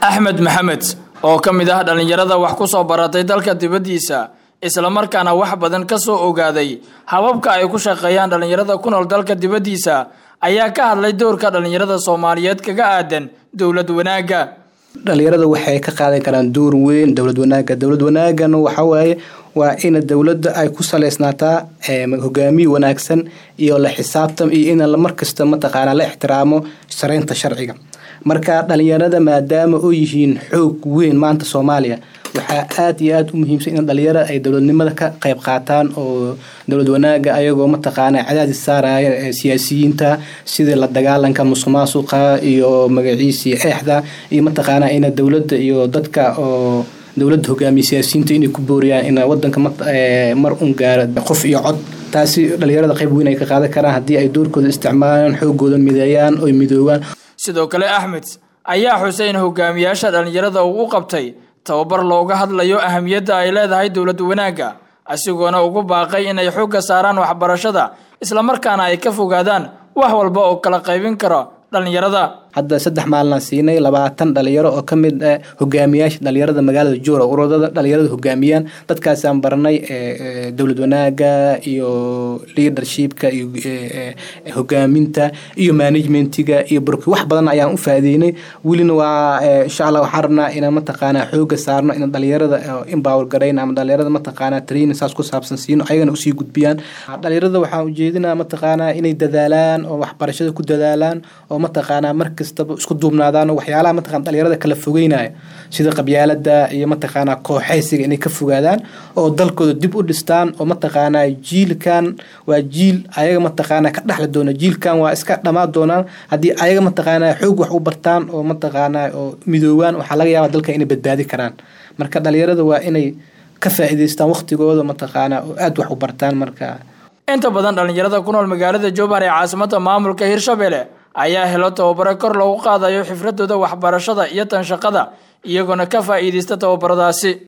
axmed maxamed oo ka mid ah dhallinyarada wax ku soo baratay dalka dibaddiisa islamarkaana wax badan ka soo ogaaday hababka ay ku shaqeeyaan dhallinyarada ku nool dalka dibaddiisa ayaa ka hadlay doorka dhallinyarada soomaaliyeed kaga aadan dowlad wanaagga dhalinyarada waxay ka qaadan karaan door weyn dowlad wanaaga dowlad wanaagana waxawaaye waa in dowladda ay ku saleysnaataa hogaamiye wanaagsan iyo la xisaabtan iyo in markasta mataqaanaa la ixtiraamo sareynta sharciga marka dhalinyarada maadaama oo yihiin xoog weyn maanta soomaaliya waxaa aada iyo aada u muhiimsan in dhalinyaro ay dowladnimada ka qayb qaataan oo dowlad wanaaga ayagoo mataqaana cadaadis saaraya siyaasiyiinta sidii la dagaalanka musuq maasuqa iyo magaciisii eexda iyo mataqaana in dowladda iyo dadka oo dowladda hogaamiya siyaasiyiinta inay ku booriyaan in wadanka mar un gaaro qof iyo cod taasi dhalinyarada qayb weyn ay ka qaadan karaan haddii ay doorkooda isticmaalaan xoogooda mideeyaan oy midoobaan sidoo kale axmed ayaa xusay in hogaamiyaasha dhallinyarada uu u qabtay tababar looga hadlayo ahamiyadda ay leedahay dowlad wanaagga asigoona ugu baaqay inay xoogga saaraan waxbarashada islamarkaana ay ka fogaadaan wax walba oo kala qaybin karo dhallinyarada hadda saddex maalina siinay labaatan dhalinyaro oo ka mid ah hogaamiyaasha dhalinyarada magaalada joora uradada dhalinyarada hogaamiyaan dadkaasaan baranay dowlad wanaaga iyo leadershipka iyo hogaaminta iyo managementiga iyo burki wax badan ayaan u faa'iideynay welina waa insha allah waxaan rabnaa inaan mataqaanaa xooga saarno in dhalinyarada empower garayn ama dhalinyarada mataqaanaa training saas ku saabsan siino ayagana usii gudbiyaan dhalinyarada waxaan ujeedinaa mataqaanaa inay dadaalaan oo waxbarashada ku dadaalaan oo mataqaanaa marka kastaba isku duubnaadaan waxyaalaha mataqana dhalinyarada kala fogeynaya sida qabyaalada iyo mataqaanaa kooxaysiga inay ka fogaadaan oo dalkooda dib u dhistaan oo mataqaanaa jiilkan waa jiil ayaga mataqaanaa ka dhexli doona jiilkan waa iska dhammaan doonaan haddii ayaga mataqaanaa xoog wax u bartaan oo mataqaanaa oo midoobaan waxaa laga yaabaa dalka inay badbaadi karaan marka dhalinyarada waa inay ka faa'iidaystaan waqtigooda mataqaanaa oo aada wax u bartaan marka inta badan dhallinyarada ku nool magaalada jowhar ee caasimada maamulka hirshabelle ayaa helo tababaro kor loogu qaadayo xifradooda waxbarashada iyo tan shaqada iyagoona ka faa'iidaysta tababaradaasi